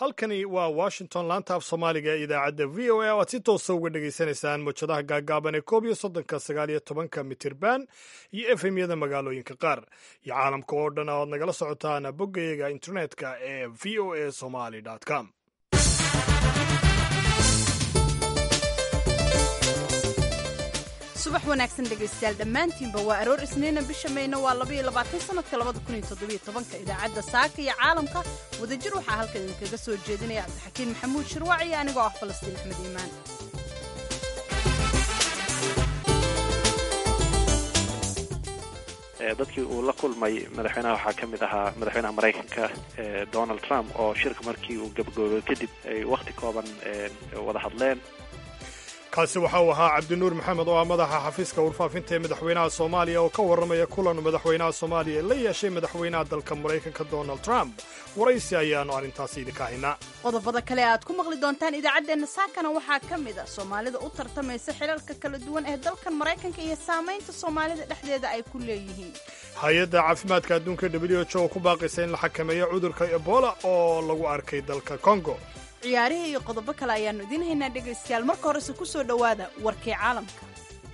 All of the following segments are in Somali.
halkani waa washington laanta af soomaaliga ee idaacadda v o a o aad si toosa uga dhagaysanaysaan mawjadaha gaagaaban ee koob iyo soddonka sagaal iyo tobanka mitirban iyo efemyada magaalooyinka qaar iyo caalamka oo dhan oad nagala socotaan boggayaga internetka ee v o a somaly com subax wanaagsan dhegaystayaal dhammaantiinba waa aroor isniina bisha mayna waa labaiyo labaatan sanadka labada kun iyo toddobiyo tobanka idaacadda saaka iyo caalamka wadajir waxaa halkan idinkaga soo jeedinaya cabdixakiin maxamuud shirwac iyo anigoo ah falastiin axmed iimaan dadkii uu la kulmay madaxweynaha waxaa ka mid ahaa madaxweynaha maraykanka donald trump oo shirka markii uu gabagoobo kadib ay wakhti kooban wada hadleen kaasi waxa uu ahaa cabdinuur maxamed oo ah madaxa xafiiska warfaafinta ee madaxweynaha soomaaliya oo ka warramaya kulan madaxweynaha soomaaliya la yeeshay madaxweynaha dalka maraykanka donald trump waraysi ayaannu arrintaasi idinka haynaa qodobada kale aad ku maqli doontaan idaacaddeenna saakana waxaa ka mid a soomaalida u tartamaysa xilalka kala duwan ee dalkan maraykanka iyo saamaynta soomaalida dhexdeeda ay ku leeyihiin hay-adda caafimaadka adduunka w h o ku baaqaysa in la xakameeyo cudurka ebola oo lagu arkay dalka kongo ciyaarihii iyo qodobo kale ayaannu idiin haynaa dhegaystayaal marka horese ku soo dhowaada warkii caalamka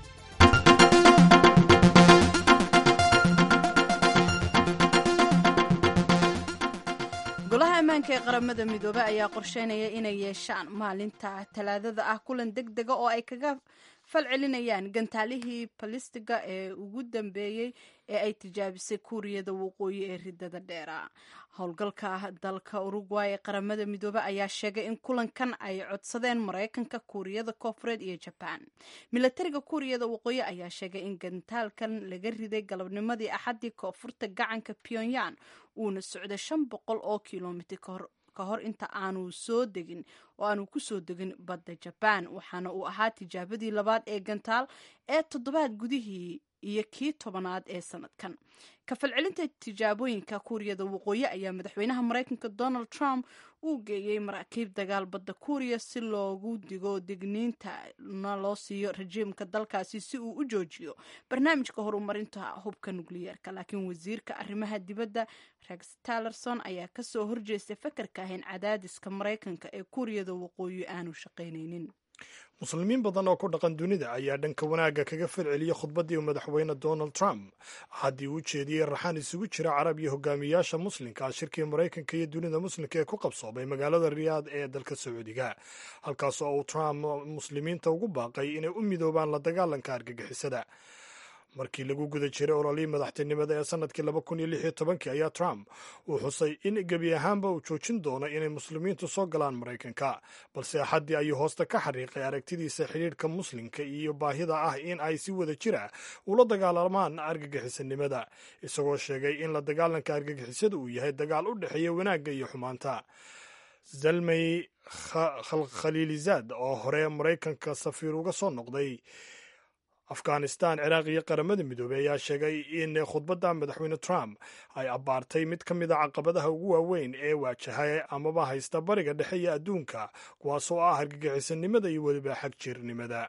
golaha ammaanka ee qaramada midoobe ayaa qorsheynaya inay yeeshaan maalinta talaadada ah kulan deg dega oo ay kaga falcelinayaan gantaalihii balistiga ee ugu dambeeyey ee ay tijaabisay kuuriyada waqooyi ee ridada dheera howlgalka dalka urugway ee qaramada midoobe ayaa sheegay in kulankan ay codsadeen maraykanka kuuriyada koofureed iyo jabaan milatariga kuuriyada waqooyi ayaa sheegay in gantaalkan laga riday galabnimadii axaddii koonfurta gacanka pyongyang uuna socday shan boqol oo kilomitr kahor ka hor inta aanu soo degin oo aanu ku soo degin badda jabaan waxaana uu ahaa tijaabadii labaad ee gantaal ee toddobaad gudihii iyo kii tobanaad ee sanadkan kafalcelinta tijaabooyinka kuuriyada waqooyi ayaa madaxweynaha maraykanka donald trump uu geeyey maraakiib dagaal badda kuuriya si loogu digo digniinta na loo siiyo rajiimka dalkaasi si uu u joojiyo barnaamijka horumarinta hubka nukliyeerka laakiin wasiirka arrimaha dibadda rex tallerson ayaa kasoo horjeestay fakarka ahayn cadaadiska maraykanka ee kuuriyada waqooyi aanu shaqaynaynin muslimiin badan oo ku dhaqan dunida ayaa dhanka wanaagga kaga falceliyey khudbaddii uu madaxweyne donald trump haddii uu jeediyey raxaan isugu jira carab iyo hogaamiyaasha muslimka shirkii maraykanka iyo dunida muslimka ee ku qabsoomay magaalada riyaad ee dalka sacuudiga halkaas oo uu trump muslimiinta ugu baaqay inay u midoobaan la dagaalanka argagixisada markii lagu guda jiray ololihii madaxtinimada ee sanadkii laba kun iyo lix iyo tobankii ayaa trump uu xusay in gebi ahaanba uu joojin doono inay muslimiintu soo galaan maraykanka balse axaddii ayuu hoosta ka xariiqay aragtidiisa xidhiidhka muslimka iyo baahida ah in ay si wada jira ula dagaalamaan argagixisanimada isagoo sheegay in la dagaalanka argagixisada uu yahay dagaal u dhexeeya wanaagga iyo xumaanta zalmay khaliilizaad oo hore maraykanka safiir uga soo noqday afghanistan ciraaq iyo qaramada midoobey ayaa sheegay in khudbadda madaxweyne trump ay abbaartay mid ka mid a caqabadaha ugu waaweyn ee waajahay amaba haysta bariga dhexe iyo adduunka kuwaas oo ah argagixisanimada iyo weliba xag jirnimada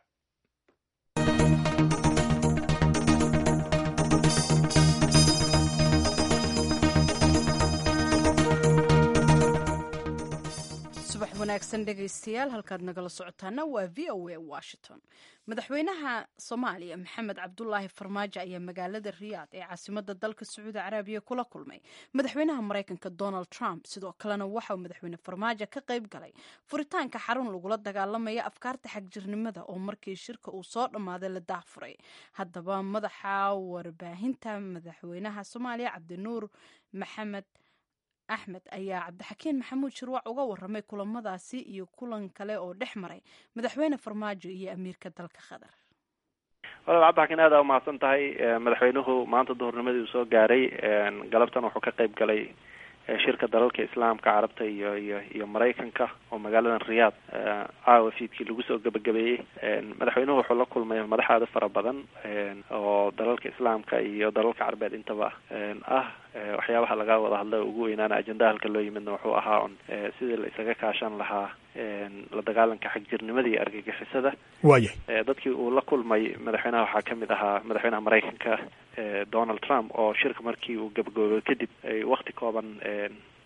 subax wanaagsan dhegaystayaal halkaad nagala socotaana waa v o a washington madaxweynaha soomaaliya maxamed cabdulaahi farmaajo ayaa magaalada riyaad ee caasimada dalka sacuudi carabiya kula kulmay madaxweynaha maraykanka donald trump sidoo kalena waxauu madaxweyne farmaajo ka qayb galay furitaanka xarun lagula dagaalamaya afkaarta xagjirnimada oo markii shirka uu soo dhammaaday la daahfuray haddaba madaxa warbaahinta madaxweynaha soomaaliya cabdinuur maxamed axmed ayaa cabdixakiin maxamuud shirwac uga waramay kulamadaasi iyo kulan kale oo dhex maray madaxweyne farmaajo iyo amiirka dalka qatar walaal cabdixakiin aad aa umahadsan tahay madaxweynuhu maanta duhurnimadii uu soo gaaray galabtan wuxuu ka qayb galay shirka dalalka islaamka carabta iyo iyo iyo maraykanka oo magaaladan riyaad caawa fiidkii lagu soo gebagabeeyey madaxweynuhu wuxuu la kulmay madax aada fara badan oo dalalka islaamka iyo dalalka carbeed intaba ah waxyaabaha laga wada hadlay ugu weynaana ajendaha halka loo yimidna wuxuu ahaa un sidii la isaga kaashan lahaa la dagaalanka xagjirnimada iyo argagixisada waayay dadkii uu la kulmay madaxweynaha waxaa ka mid ahaa madaxweynaha maraykanka donald trump oo shirka markii uu gabagoobo kadib ay wakti kooban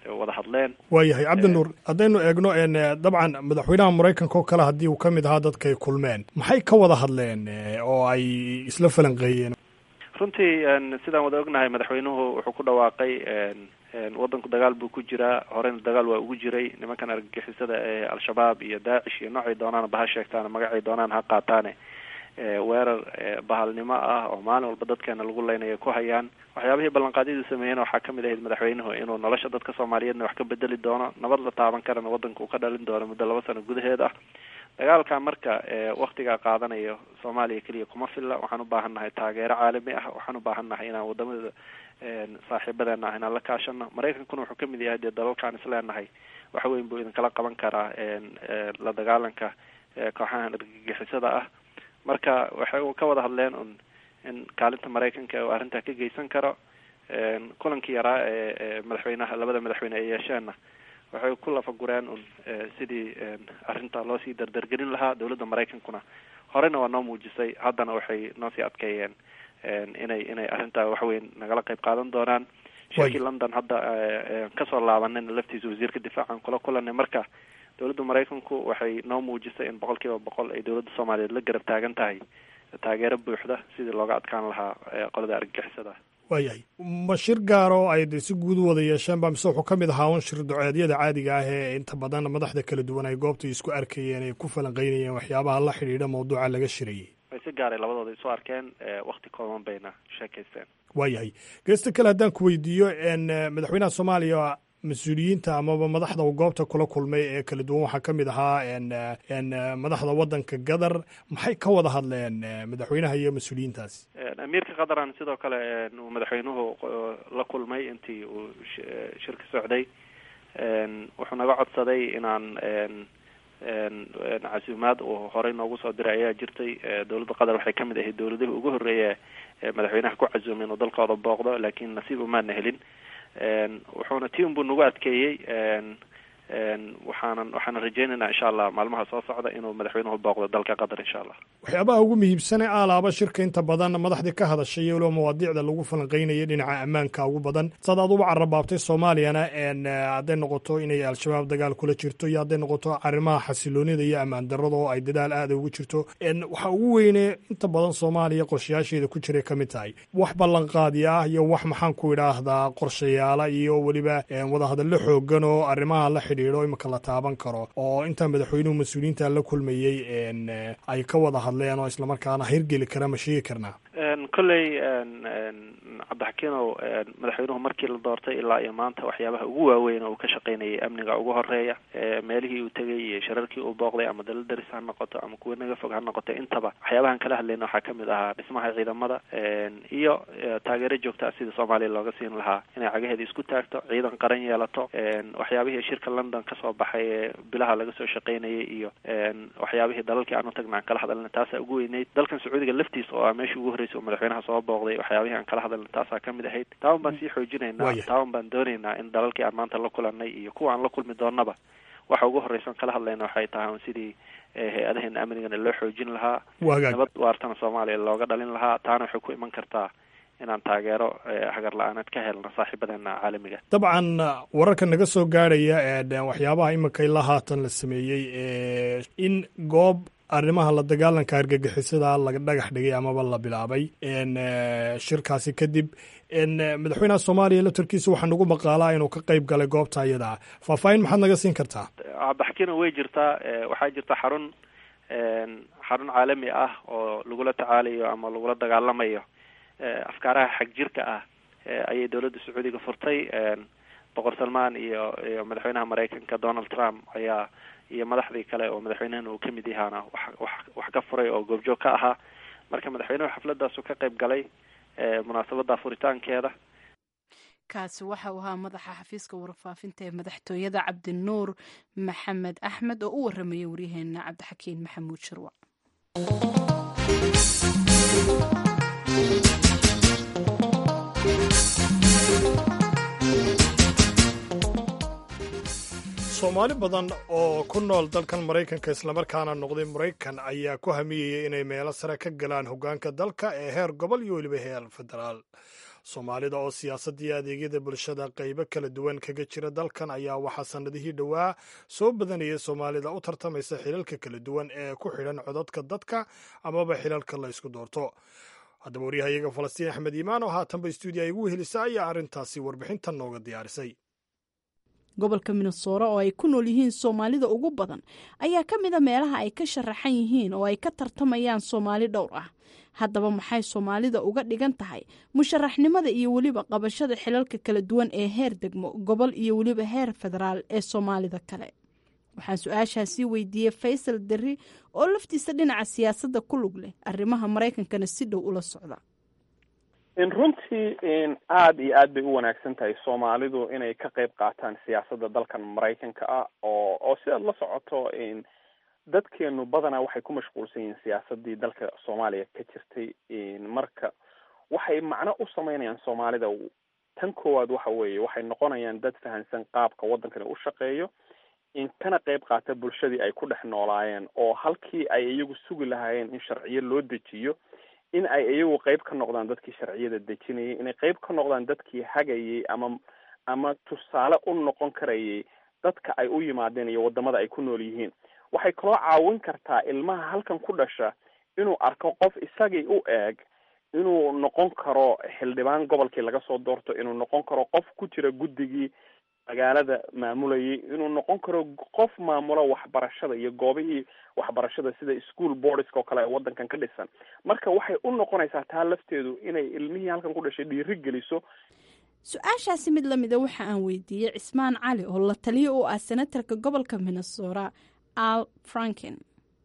wada hadleen waayahay cabdinuur haddaynu eegno dabcan madaxweynaha maraykanka oo kale haddii uu ka mid ahaa dadkay kulmeen maxay ka wada hadleen oo ay isla falanqeeyeen runtii sidaan wada ognahay madaxweynuhu wuxuu ku dhawaaqay waddanku dagaal buu ku jiraa horeyna dagaal waa ugu jiray nimankan argagixisada ee al-shabaab iyo daacish iyo noocay doonaan baha sheegtaan magacay doonaan ha qaataane weerar bahalnimo ah oo maalin walba dadkeena lagu leynayo ku hayaan waxyaabihii ballanqaadyadu sameeyeen waxaa kamid ahayd madaxweynuhu inuu nolosha dadka soomaaliyeedna wax ka bedeli doono nabad la taaban karana waddanka uu ka dhalin doono muddo laba sano gudaheed ah dagaalka marka waktigaa qaadanayo soomaaliya keliya kuma filla waxaan u baahan nahay taageero caalami ah waxaan u baahan nahay inaan wadamada saaxiibadeena ah inaan la kaashano maraykankuna wuxuu kamid yahay dee dalalkaan isleenahay wax weyn buu idinkala qaban karaa la dagaalanka kooxahan argagixisada ah marka waxay ka wada hadleen un in kaalinta maraykanka uu arrintaa ka geysan karo kulankii yaraa ee madaxweynaha labada madaxweyne ay yeesheenna waxay ku lafagureen un sidii arrinta loo sii dardargelin lahaa dowladda maraykankuna horeyna waa noo muujisay haddana waxay noo sii adkeeyeen inay inay arrintaa waxweyn nagala qayb qaadan doonaan shirkii london hadda kasoo laabanayna laftiisa wasiirka difaacan kula kulanay marka dowladda maraykanku waxay noo muujisay in boqol kiiba boqol ay dowladda soomaaliyeed la garab taagan tahay taageero buuxda sidii looga adkaan lahaa qolada argagixisada waayahay ma shir gaaro ay de si guud u wada yeesheenba mise wuxuu ka mid ahaa un shir duceedyada caadiga ah ee inta badan madaxda kala duwan ay goobta isku arkayeen ay ku falanqeynayeen waxyaabaha la xidhiidha mawduuca laga shirayay way si gaaray labadooda isu arkeen wakti kooban bayna sheekaysteen waayahay geesta kale haddaan ku weydiiyo madaxweynaha soomaaliya mas-uuliyiinta amaba madaxda uu goobta kula kulmay ee kala duwan waxaa ka mid ahaa madaxda waddanka qatar maxay ka wada hadleen madaxweynaha iyo mas-uuliyiintaasi amiirka qataran sidoo kale uu madaxweynuhu la kulmay intii uu shirka socday wuxuu naga codsaday inaan casuumaad uu horey noogu soo diray ayaa jirtay dowladda qatar waxay kamid ahayd dowladihii ugu horreeya madaxweynaha ku casuumay inuu dalkooda booqdo laakiin nasiib umaana helin wuxuuna ti un buu nagu adkeeyey waxaanan waxaanan rajeynaynaa insha allah maalmaha soo socda inuu madaxweynuhu booqdo dalka qatar insha allah waxyaabaha ugu muhiimsane aalaaba shirka inta badan madaxdii ka hadashay iyo waliba mawaadiicda lagu falanqeynaya dhinaca ammaanka ugu badan saad aad uba carabaabtay soomaaliyana hadday noqoto inay al-shabaab dagaal kula jirto iyo hadday noqoto arrimaha xasiloonida iyo ammaan darada oo ay dadaal aada ugu jirto waxa ugu weyne inta badan soomaaliya qorshayaasheeda ku jiray ka mid tahay wax ballanqaadi ah iyo wax maxaan ku idhaahdaa qorshayaala iyo weliba wadahadallo xoogan oo arrimaha la xidhiidho imika la taaban karo oo intaa madaxweynuhu mas-uuliyiinta la kulmayey ay ka wada hadleen oo islamarkaana hirgeli kara ma sheegi karnaa kolley cabdixakiinow madaxweynuhu markii la doortay ilaa iyo maanta waxyaabaha ugu waaweyn oo uu ka shaqaynayay amniga ugu horeeya meelihii uu tegay iyo shirarkii uu booqday ama dalal daris ha noqoto ama kuwa naga fog ha noqoto intaba waxyaabahan kala hadlayna waxaa kamid ahaa dhismaha ciidamada iyo taageero joogta ah sidii soomaaliya looga siin lahaa inay cagaheeda isku taagto ciidan qaran yeelato waxyaabihii shirka london kasoo baxay ee bilaha laga soo shaqaynayay iyo waxyaabihii dalalkii aan u tagna aan kala hadalna taasaa ugu weyneyd dalkan sacuudiga laftiisa oo ah meeshii ugu horreysay oo madaxweynaha soo booqday waxyaabihii aan kala hadalna taasaa kamid ahayd taaban baan sii xoojinaynaa taaban baan doonaynaa in dalalkii aan maanta la kulanay iyo kuwa aan la kulmi doonaba waxa ugu horreysan kala hadlayna waxay tahay sidii hay-adaheena amnigana loo xoojin lahaa nabad waartana soomaaliya looga dhalin lahaa taana waxay ku iman kartaa inaan taageero hagar la-aaneed ka helno saaxiibadeena caalamiga dabcan wararka naga soo gaarhaya waxyaabaha imika ilaa haatan la sameeyey in goob arrimaha la dagaalanka argagixisada laga dhagax dhigay amaba la bilaabay shirkaasi kadib madaxweynaha soomaaliya laftarkiisa waxaa nagu maqaalaa inuu ka qeyb galay goobta iyadaa faahfaahin maxaad naga siin kartaa cabdixakiino way jirtaa waxaa jirta xarun xarun caalami ah oo lagula tacaalayo ama lagula dagaalamayo afkaaraha xag jirka ah ayay dowladda sacuudiga furtay boqor salmaan iyo iyo madaxweynaha maraykanka donald trump ayaa iyo madaxdii kale oo madaxweynahana uu kamid yahaana wax wax wax ka furay oo goobjoog ka ahaa marka madaxweynuhu xafladaasu ka qayb galay munaasabada furitaankeeda kaasi waxa uu ahaa madaxa xafiiska warfaafinta ee madaxtooyada cabdinuur maxamed axmed oo u waramayay waryaheena cabdixakiin maxamuud shirwac soomaali badan oo ku nool dalkan maraykanka islamarkaana noqday maraykan ayaa ku hamiyeyay inay meelo sare ka galaan hoggaanka dalka ee heer gobol iyo weliba heer federaal soomaalida oo siyaasadda iyo adeegyada bulshada qaybo kala duwan kaga jira dalkan ayaa waxaa sannadihii dhowaa soo badanayay soomaalida u tartamaysa xilalka kala duwan ee ku xidhan codadka dadka amaba xilalka la ysku doorto haddaba waryahayaga falastiin axmed iimaan oo haatanba stuudiya ay ugu helisa ayaa arrintaasi warbixintan nooga diyaarisay gobolka minnesora oo ay ku nool yihiin soomaalida ugu badan ayaa ka mid a meelaha ay ka sharaxan yihiin oo ay ka tartamayaan soomaali dhowr ah haddaba maxay soomaalida uga dhigan tahay musharaxnimada iyo weliba qabashada xilalka kala duwan ee heer degmo gobol iyo weliba heer federaal ee soomaalida kale waxaan su-aashaasi weydiiyey faysal derri oo laftiisa dhinaca siyaasadda ku lug leh arrimaha maraykankana si dhow ula socda runtii aada iyo aad bay u wanaagsan tahay soomaalidu inay ka qayb qaataan siyaasadda dalkan maraykanka ah oo oo sidaad la socoto dadkeenu badanaa waxay ku mashquulsan yihiin siyaasadii dalka soomaaliya ka jirtay marka waxay macno u sameynayaan soomaalida tan koowaad waxa weeye waxay noqonayaan dad fahansan qaabka waddankani u shaqeeyo in kana qayb qaata bulshadii ay ku dhex noolaayeen oo halkii ay iyagu sugi lahaayeen in sharciyo loo dejiyo in ay iyagu qayb ka noqdaan dadkii sharciyada dejinayay inay qayb ka noqdaan dadkii hagayay ama ama tusaale u noqon karayay dadka ay u yimaadeen iyo wadamada ay ku nool yihiin waxay kaloo caawin kartaa ilmaha halkan ku dhasha inuu arko qof isagii u eeg inuu noqon karo xildhibaan gobolkii laga soo doorto inuu noqon karo qof ku jira guddigii magaalada maamulayay inuu noqon karo qof maamulo waxbarashada iyo goobihii waxbarashada sida school boardska oo kale ee waddankan ka dhisan marka waxay u noqonaysaa taa lafteedu inay ilmihii halkan ku dhashay dhiiri geliso su-aashaasi mid lamida waxa aan weydiiyey cismaan cali oo la taliyo u ah senatarka gobolka minnesota al franken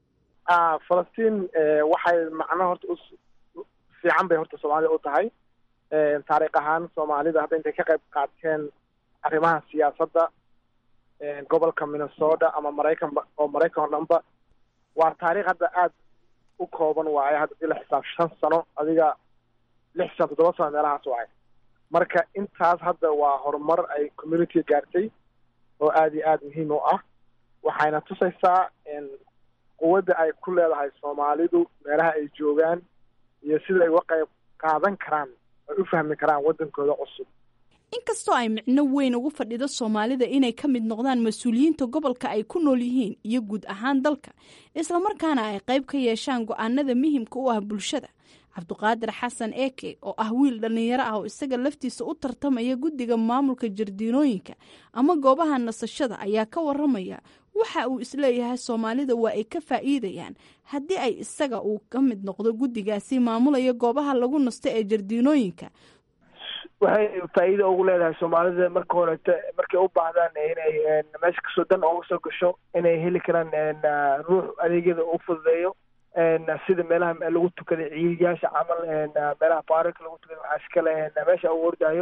falastiin waxay macno horta u fiican bay horta soomaalida u tahay taariikh ahaan soomaalida hadda intay ka qayb qaateen arrimaha siyaasadda gobolka minnesota ama maraykan oo maraykan oo dhanba waa taariikh hadda aada u kooban waaye hadda dii la xisaab shan sano adiga lix shan toddoba sano meelahaas waaye marka intaas hadda waa horumar ay community gaartay oo aada iyo aada muhiim u ah waxayna tusaysaa quwadda ay ku leedahay soomaalidu meelaha ay joogaan iyo sida ay uga qayb qaadan karaan ay u fahmi karaan waddankooda cusub inkastoo ay micno weyn ugu fadhido soomaalida inay ka mid noqdaan mas-uuliyiinta gobolka ay ku nool yihiin iyo guud ahaan dalka islamarkaana ay qayb ka yeeshaan go-aanada muhimka u ah bulshada cabduqaadir xasan eke oo ah wiil dhallinyaro ah oo isaga laftiisa u tartamaya guddiga maamulka jardiinooyinka ama goobaha nasashada ayaa ka waramaya waxa uu isleeyahay soomaalida waa ay ka faa'iidayaan haddii ay isaga uu ka mid noqdo guddigaasi maamulaya goobaha lagu nasto ee jardiinooyinka waxay faa'iido ugu leedahay soomaalida marka horete markay u baahdaan inay meesha kasoo dan uga soo gasho inay heli karaan ruux adeegyada u fududeeyo sida meelaha lagu tukaday ciidiyaasha camal meelaha baarika lagu tukaday waxaa iskale meesha u ordaayo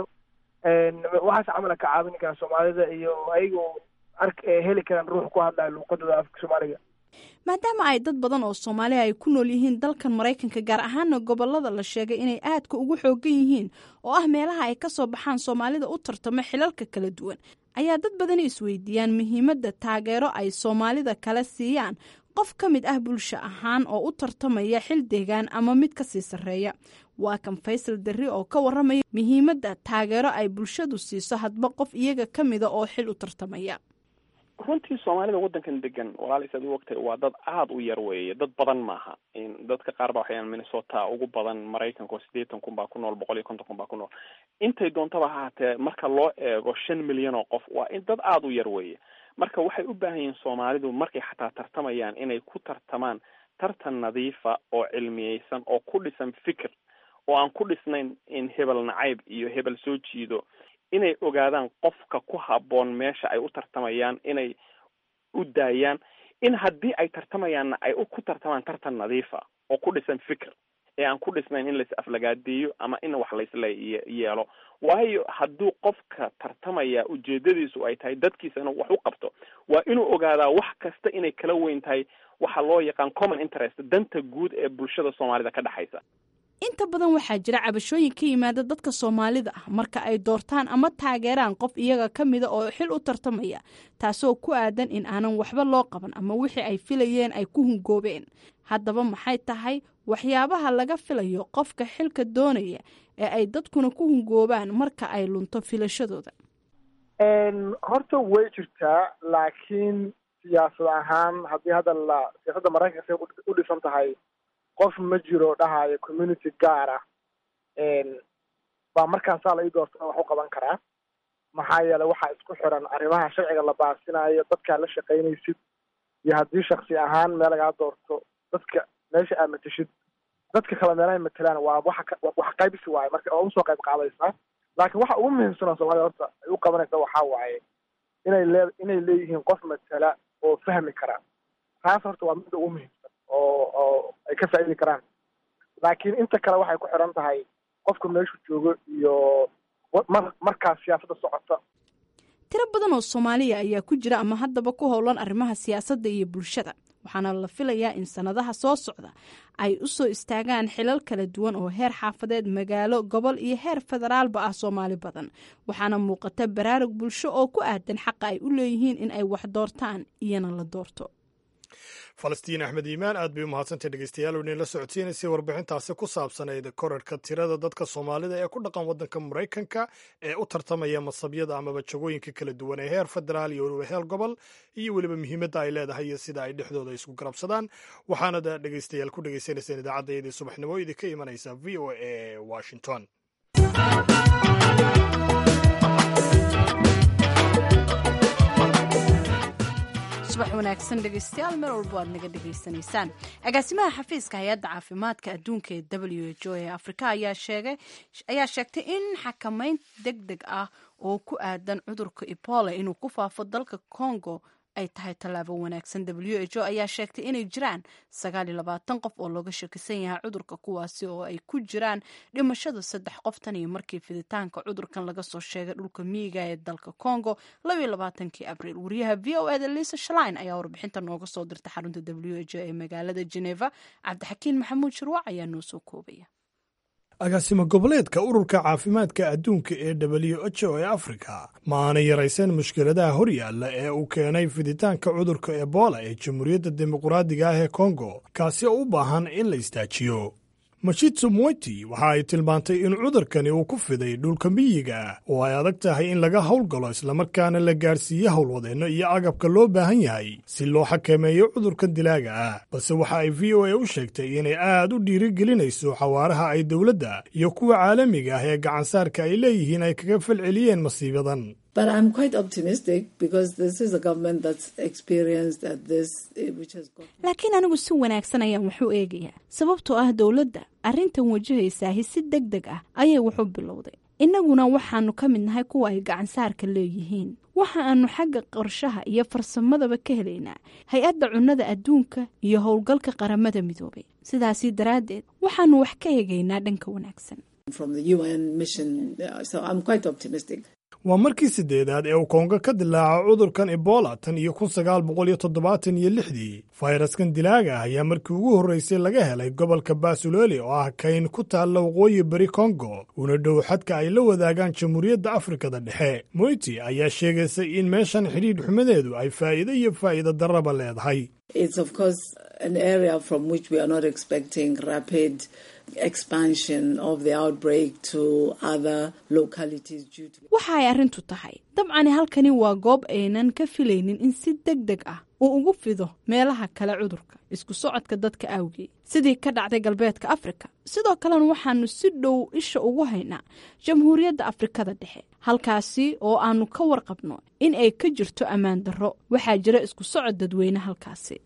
waxaas camala ka caawin karaa soomaalida iyo ayagoo ark heli karaan ruux ku hadlaya luuqadooda afka soomaaliga maadaama ay dad badan oo soomaaliya ay ku nool yihiin dalkan maraykanka gaar ahaana gobolada la sheegay inay aadka ugu xoogan yihiin oo ah meelaha ay ka soo baxaan soomaalida u tartamo xilalka kala duwan ayaa dad badani isweydiiyaan muhiimadda taageero ay soomaalida kale siiyaan qof ka mid ah bulsho ahaan oo u tartamaya xil deegaan ama mid ka sii sarreeya waa kan faysal darri oo ka warramaya muhiimadda taageero ay bulshadu siiso hadba qof iyaga ka mida oo xil u tartamaya runtii soomaalida waddankan degan walaal saad u ogtahay waa dad aada u yar weeye dad badan maaha dadka qaar ba waxayaan minnesota ugu badan maraykanka oo siddeetan kun baa ku nool boqol iyo konton kun baa ku nool intay doontaba haatee marka loo eego shan milyan oo qof waa in dad aada u yar weeye marka waxay u baahan yihiin soomaalidu markay xataa tartamayaan inay ku tartamaan tartan nadiifa oo cilmiyeysan oo ku dhisan fikir oo aan ku dhisnayn in hebel nacayb iyo hebel soo jiido inay ogaadaan qofka ku habboon meesha ay u tartamayaan inay u daayaan in haddii ay tartamayaanna ay ku tartamaan tartan nadiifa oo ku dhisan fikir ee aan ku dhisnayn in lais aflagaadeeyo ama in wax laisla yeelo waayo hadduu qofka tartamaya ujeedadiisu ay tahay dadkiisa inuu wax u qabto waa inuu ogaadaa wax kasta inay kala weyn tahay waxa loo yaqaan common interest danta guud ee bulshada soomaalida ka dhexaysa inta badan waxaa jira cabashooyin ka yimaada dadka soomaalida ah marka ay doortaan ama taageeraan qof iyaga ka mida oo xil u tartamaya taasoo ku aadan in aanan waxba loo qaban ama wixii ay filayeen ay ku hungoobeen haddaba maxay tahay waxyaabaha laga filayo qofka xilka doonaya ee ay dadkuna ku hungoobaan marka ay lunto filashadooda horta way jirtaa laakiin siyaasad ahaan haddii hadda la siyaasadda maraykanka say u dhisan tahay qof ma jiro dhahayo community gaar ah baa markaasaa la ii doorta wax u qaban karaa maxaa yeelay waxaa isku xiran arrimaha sharciga la baasinayo dadkaa la shaqaynaysid iyo haddii shaksi ahaan meel lagaa doorto dadka meesha aad matashid dadka kale meelahay matalaan waa waxa wax qaybsi waaye marka oo usoo qayb qaadaysaa laakiin waxa ugu muhiimsan oo soomaalida horta ay u qabanaysa waxaa waaye inay lee inay leeyihiin qof matala oo fahmi kara taas horta waa midda ugu muhiimsan oo oo ay ka faa'iidi karaan laakiin inta kale waxay ku xiran tahay qofka meeshu joogo iyo mar markaas siyaasadda socota tiro badan oo soomaaliya ayaa ku jira ama haddaba ku howlan arrimaha siyaasadda iyo bulshada waxaana la filayaa in sannadaha soo socda ay u soo istaagaan xilal kala duwan oo heer xaafadeed magaalo gobol iyo heer federaalba ah soomaali badan waxaana muuqata baraarug bulsho oo ku aadan xaqa ay u leeyihiin in ay wax doortaan iyana la doorto falastiin axmed iimaan aad bay u mahadsantay dhegeystayaal oo idin la socodsiinaysay warbixintaasi ku saabsanayd korarhka tirada dadka soomaalida ee ku dhaqan waddanka maraykanka ee u tartamaya masabyada amaba jagooyinka kala duwan ee heer federaal iyo weliba heer gobol iyo weliba muhiimadda ay leedahay iyo sida ay dhexdooda isku garabsadaan waxaanad dhegeystayaal ku dhegeysanayseen idaacaddaydii subaxnimo idinka imanaysa v o a washington subax wanaagsan dhegeystayaal meel walba aad naga dhegaysanaysaan agaasimaha xafiiska hay-adda caafimaadka adduunka ee w h o ee afrika ayaa sheegtay in xakamayn deg deg ah oo ku aadan cudurka ebola inuu ku faafo dalka congo ay tahay tallaabo wanaagsan w h o ayaa sheegtay inay jiraan sagaal iyo labaatan qof oo looga shakisan yahay cudurka kuwaasi oo ay ku jiraan dhimashada saddex qof tan iyo markii fiditaanka cudurkan laga soo sheegay dhulka miyiga ee dalka congo labaiyo labaatankii abriil wariyaha v o eda lisa shlin ayaa warbixinta nooga soo dirta xarunta w h o ee magaalada geneva cabdixakiin maxamuud shirwac ayaa noo soo koobaya agaasimo goboleedka ururka caafimaadka adduunka ee w h o ee afrika ma aanay yarayseen mushkiladaha hor yaalla ee uu keenay fiditaanka cudurka ebola ee jamhuuriyadda dimuqraadiga ah ee kongo kaasi oo u baahan in la istaajiyo mashitsu moyti waxa ay tilmaantay in cudurkani uu ku fiday dhulka miyiga oo ay adag tahay in laga howlgalo islamarkaana la gaarsiiyo howlwadeenno iyo agabka loo baahan yahay si loo xakameeyo cudurkan dilaaga ah balse waxa ay v o a u sheegtay inay aad u dhiirigelinayso xawaaraha ay dowladda iyo kuwa caalamiga ah ee gacansaarka ay leeyihiin ay kaga falceliyeen masiibadan laakiin anigu si wanaagsan ayaan wax u eegayaa sababtoo ah dowladda arrintan wajahaysaahi si deg deg ah ayay wax u bilowday innaguna waxaannu ka mid nahay kuwa ay gacansaarka leeyihiin waxa aanu xagga qorshaha iyo farsamadaba ka helaynaa hay-adda cunnada adduunka iyo howlgalka qaramada midoobay sidaasi daraaddeed waxaannu wax ka eegaynaa dhanka wanaagsan waa markii siddeedaad ee uu kongo ka dilaaco cudurkan ebola tan iyo kun sagaal boqol iyo toddobaatan iyo lixdii fayraskan dilaaga ah ayaa markii ugu horraysay laga helay gobolka basuloli oo ah kayn ku taalla waqooyi bari kongo una dhow xadka ay la wadaagaan jamhuuriyadda afrikada dhexe moyti ayaa sheegaysay in meeshan xidhiidh xumadeedu ay faa'iido iyo faa'iido darraba leedahay waxa ay arrintu tahay dabcani halkani waa goob aynan ka filaynin in si deg deg ah uu ugu fido meelaha kale cudurka isku socodka dadka awgeed sidii ka dhacday galbeedka afrika sidoo kalena waxaanu si dhow isha ugu haynaa jamhuuriyadda afrikada dhexe halkaasi oo aanu ka warqabno in ay ka jirto ammaan darro waxaa jira isku socod dadweyne halkaasi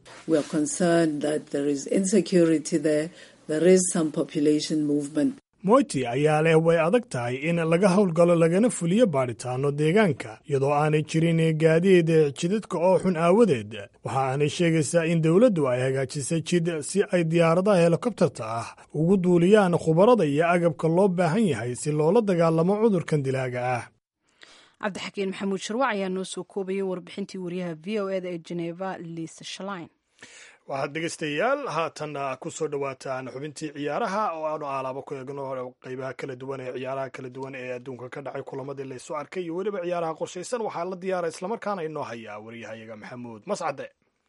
moyti ayaa leh way adag tahay in laga howlgalo lagana fuliyo baadhitaano deegaanka iyadoo aanay jirin gaadiid jidadka oo xun aawadeed waxa aanay sheegaysaa in dowladdu ay hagaajisay jid si ay diyaaradaha helikobtarta ah ugu duuliyaan khubarada iyo agabka loo baahan yahay si loola dagaalamo cudurkan dilaaga ah cabdixakiin maxamuud sharwac ayaa noo soo koobayay warbixintii wariyaha v o eda ee geneva lisa shlin waxaad dhegeystayaal haatanna ku soo dhowaataan xubintii ciyaaraha oo aanu aalaabo ku eegno qeybaha kala duwan ee ciyaaraha kala duwan ee adduunka ka dhacay kulamadii laysu arkay iyo weliba ciyaaraha qorshaysan waxaa la diyaara islamarkaana inoo hayaa waryahayaga maxamuud mascade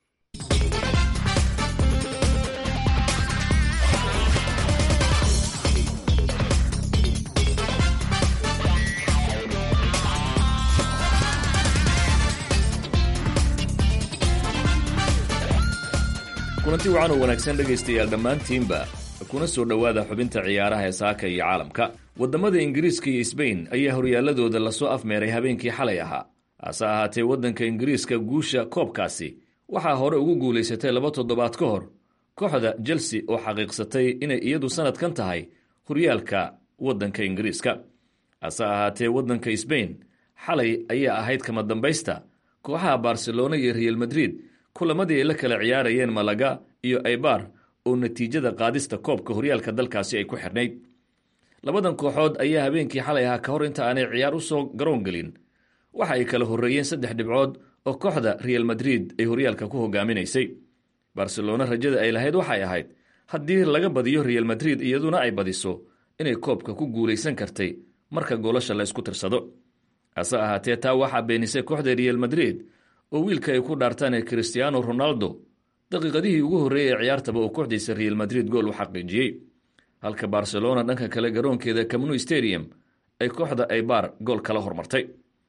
kulanti wacan oo wanaagsan dhegaystayaal dhammaantiinba kuna soo dhowaada xubinta ciyaaraha ee saaka iyo caalamka waddamada ingiriiska iyo sbain ayaa horyaaladooda lasoo afmeeray habeenkii xalay ahaa hase ahaatee waddanka ingiriiska guusha koobkaasi waxaa hore ugu guulaysatay laba toddobaad ka hor kooxda chelsea oo xaqiiqsatay inay iyadu sannadkan tahay horyaalka waddanka ingiriiska hase ahaatee waddanka sbain xalay ayaa ahayd kama dambaysta kooxaha barcelona iyo real madrid kulamadii ay la kala ciyaarayeen malaga iyo aybar oo natiijada qaadista koobka horyaalka dalkaasi ay ku xidhnayd labadan kooxood ayaa habeenkii xalay ahaa ka hor inta aanay ciyaar u soo garoon gelin waxa ay kala horreeyeen saddex dhibcood oo kooxda real madrid ay horyaalka ku hogaaminaysay barcelona rajada ay lahayd waxay ahayd haddii laga badiyo real madrid iyaduna ay badiso inay koobka ku guulaysan kartay marka goolasha la isku tirsado hase ahaatee taa waxaa beenisay kooxda real madrid oo wiilka ay ku dhaartaan ee christiano ronaldo daqiiqadihii ugu horreeyay ee ciyaartaba oo kooxdiisa real madrid gool u xaqiijiyey halka barcelona dhanka kale garoonkeeda camnu stadium ay kooxda aybar gool kala hormartay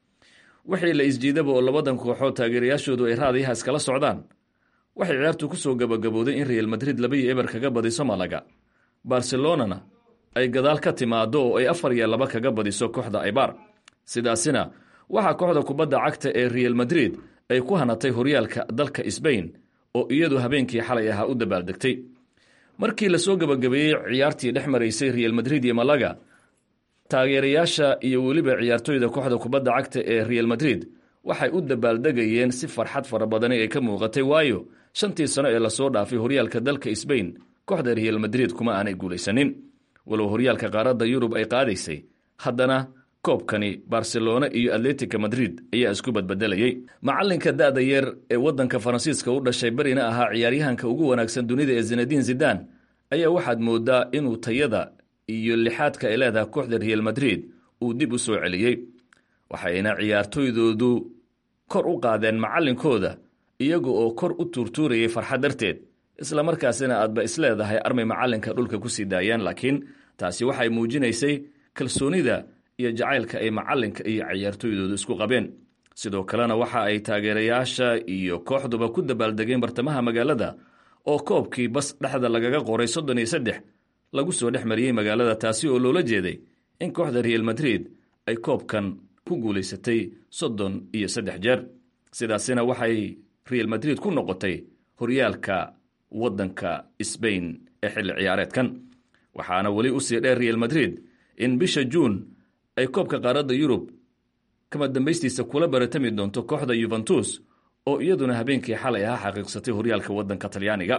wixii la isjiidaba oo labadan kooxood taageerayaashoodu ay raadiyaha iskala socdaan waxay ciyaartu ku soo gabagabooday in real madrid labaiyo eber kaga badiso malaga barcelonana ay gadaal ka timaado oo ay afar iyo laba kaga badiso kooxda aybar sidaasina waxaa kooxda kubadda cagta ee real madrid ay ku hanatay horyaalka dalka sbain oo iyadu habeenkii xalay ahaa u dabaaldegtay markii lasoo gabagabeeyey ciyaartii dhex maraysay real madrid iyo malaga taageerayaasha iyo weliba ciyaartoyda kooxda kubadda cagta ee real madrid waxay u dabaaldegayeen si farxad fara badani ay ka muuqatay waayo shantii sano ee lasoo dhaafay horyaalka dalka sbain kooxda real madrid kuma aanay guulaysanin walow horyaalka qaaradda yurub ay qaadaysay haddana koobkani barcelona iyo atletica madrid ayaa isku badbedelayey macalinka da-da yar ee waddanka faransiiska u dhashay berina ahaa ciyaaryahanka ugu wanaagsan dunida ee zinadiin zidan ayaa waxaad moodaa inuu tayada iyo lixaadka ay leedahay kooxda real madrid uu dib u soo celiyey waxayna ciyaartoydoodu kor u qaadeen macalinkooda iyaga oo kor u tuurtuurayay farxad darteed islamarkaasina aadba isleedahay armay macalinka dhulka kusii daayaan laakiin taasi waxay muujinaysay kalsoonida iyo jacaylka ay macalinka iyo ciyaartoydoodu isku qabeen sidoo kalena waxa ay taageerayaasha iyo kooxduba ku dabaaldegeen bartamaha magaalada oo koobkii bas dhexda lagaga qoray soddon iyo saddex lagu soo dhex mariyey magaalada taasi oo loola jeeday in kooxda real madrid ay koobkan ku guulaysatay soddon iyo saddex jeer sidaasina waxay real madrid ku noqotay horyaalka waddanka sbain ee xilli ciyaareedkan waxaana weli usii dheer real madrid in bisha juun ay koobka qaaradda yurub kama dambaystiisa kula baratami doonto kooxda yuventus oo iyaduna habeenkii xalay ahaa xaqiiqsatay horyaalka waddanka talyaaniga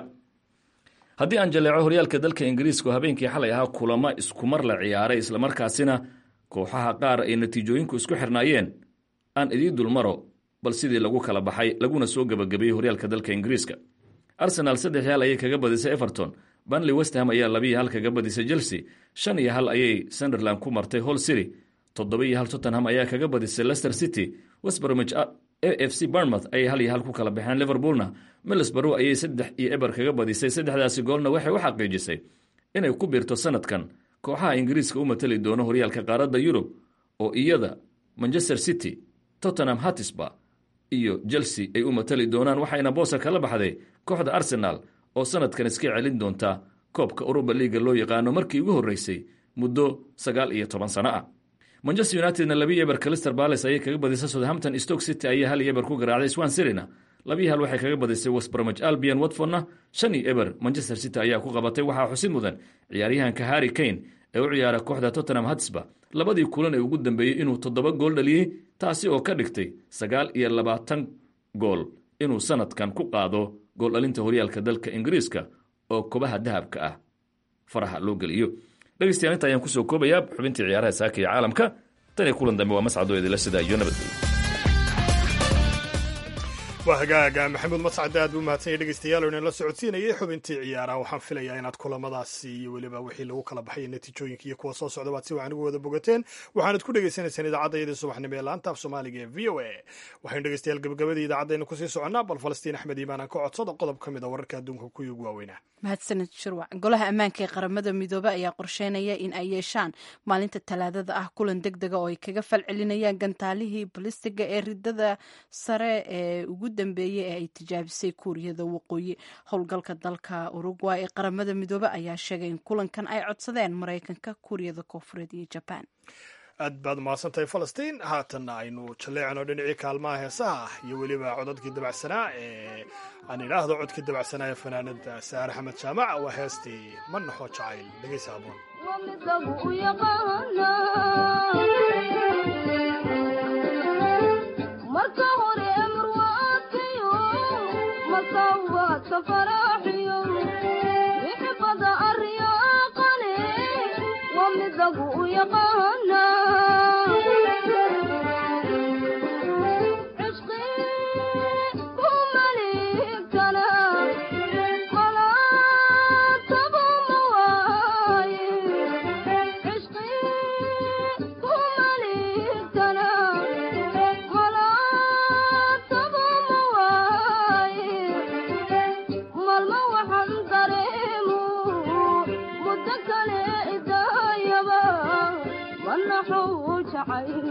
haddii aan jaleeco horyaalka dalka ingiriiska oo habeenkii xalay ahaa kulamo iskumar la ciyaaray islamarkaasina kooxaha qaar ay natiijooyinku isku xirnaayeen aan idii dulmaro bal sidii lagu kala baxay laguna soo gebagabeeyey horyaalka dalka ingiriiska arsenaal saddex hal ayay kaga badisay everton banley westham ayaa labiiyo hal kaga badisay chelsea shan iyo hal ayay sunderland ku martay hall city toddoba iyo hal tottenham ayaa kaga badisay leicester city westbromich a f c barmouth ayay hal iyo hal ku kala baxeen liverpoolna middlesbrough ayay saddex iyo eber kaga badisay saddexdaasi goolna waxay u xaqiijisay inay ku biirto sanadkan kooxaha ingiriiska u matali doono horyaalka qaaradda yurub oo iyada manchester city tottenham hatisba iyo chelsea ay u matali doonaan waxayna boosa kala baxday kooxda arsenal oo sanadkan iska celin doonta koobka uruba liiga loo yaqaano markii ugu horreysay muddo sagaal iyo toban sano ah manchester unitedna labii eber calister bales ayay kaga badisay southampton stoke city ayaa hal iyo eber ku garaacday swan cityna labii hal waxay kaga badisay westbromich albion watfordna shan iyo eber manchester city ayaa ku qabatay waxaa xusid mudan ciyaaryahanka harry kane ee u ciyaara kooxda tottenham hatsba labadii kulan ee ugu dambeeyey inuu toddoba gool dhaliyey taasi oo ka dhigtay sagaal iyo labaatan gool inuu sanadkan ku qaado gooldhalinta horyaalka dalka ingiriiska oo kobaha dahabka ah faraha loo geliyo dhegeystayaal inta ayaan kusoo koobayaa xubintii ciyaaraha saaka iyo caalamka tan iyo kulan dambe waa mascadoo idinla sidaa iyo nabadgelyo waa hagaaga maxamuud mascade aad buu mahadsanya dhegeystayaal inala socodsiinayay xubintii ciyaaraha waxaan filayaa inaad kulamadaasi iyo weliba wixii lagu kala baxay natiijooyinka iyo kuwa soo socda baad si wacan ugu wada bogateen waxaanad ku dhegeysanaysaan idaacadda iyadii subaxnimo ee laanta af soomaaliga ee v o a waxaynu dhegeystayaal gabagabadii idaacaddeena kusii soconnaa bal falastiin axmed iimaan aan ka codsada qodob ka mid a wararka adduunka kuwii ugu waaweynaa mahadsaned shirwac golaha ammaanka ee qaramada midoobe ayaa qorsheynaya in ay yeeshaan maalinta talaadada ah kulan deg dega oo ay kaga falcelinayaan gantaalihii balistiga ee ridada sare ee ugu dambeeyey ee ay tijaabisay kuuriyada waqooyi howlgalka dalka urugway ee qaramada midoobe ayaa sheegay in kulankan ay codsadeen maraykanka kuuriyada koofureed iyo jabaan aad baad mahadsantahay falastiin haatanna aynu jalleecano dhinacii kaalmaha heesaha iyo weliba codadkii dabacsanaa ee aan idhaahdo codkii dabacsanaa ee fanaanada saare axmed jaamac waa heestii ma naxo jacayl dhegeysa aboon marka hore marwaadkayo masawaadka faraaxiyo bixibada aryaaqane waa midagu u yaqaana cishqi ku maligtana malaataba ma waaye cishqi ku maligtana malaataba ma waaye maalmo waxaan dareemu muddo kale idaayaba manaxuu jacayl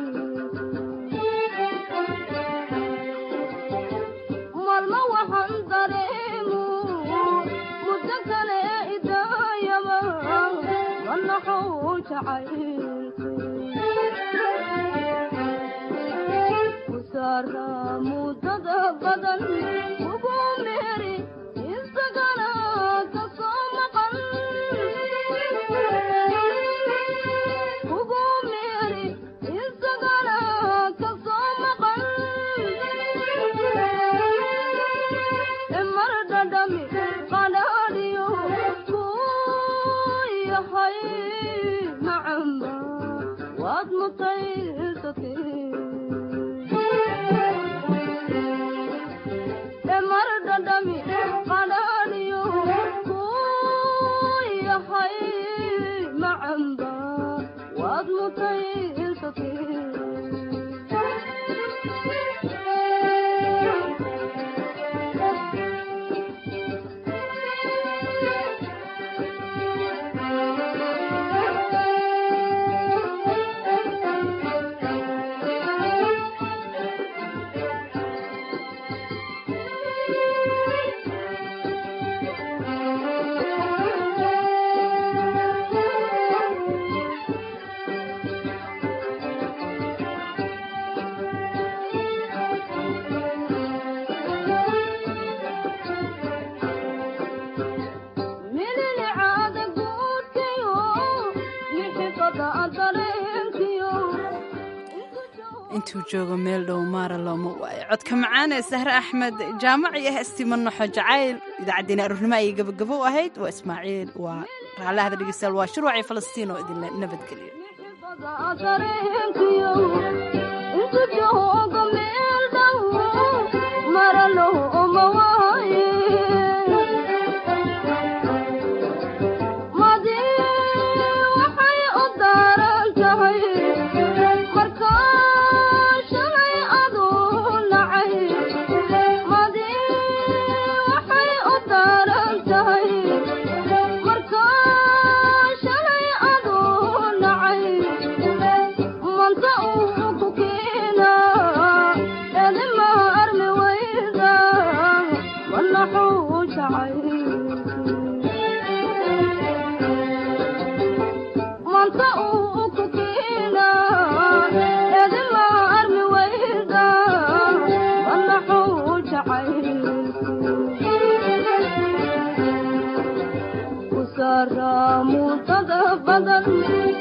maalmo waxaan dareemu muddo kale idaayaba manaxuu jacayl kusaara muddada badan ugu meeri isagana ka soo maqan ugu meeri isagana ka soo maqan mar dhadhami qadhaadhiyo ku yahay macamba waad mutaysatay mar dhadhami qadhaadhiyo ku yahay macamba waad mililicaada guudkayo mixifada dareenkiyo intuu joogo meel dhow maara looma waayo codka macaan ee sahre axmed jaamac iyo heestii manaxo jacayl idaacaddeenna aroornimo ayay gabagabo u ahayd waa ismaaciil waa raallahada dhegeystayaal waa shirwacii falastiin oo idinla nabadgeliyo dareenkiyo intu joogo meel dhow mara looma waaye madi waxay u daaran tahay markaa shalay aduu nacay madi waxay u daaran tahay markaa shalay aduu nacay manta uu ku keena edima armi weyda manaxuu jacay manta uu ku keena edima armi weyda manaxuu jacay kusaara muddada badan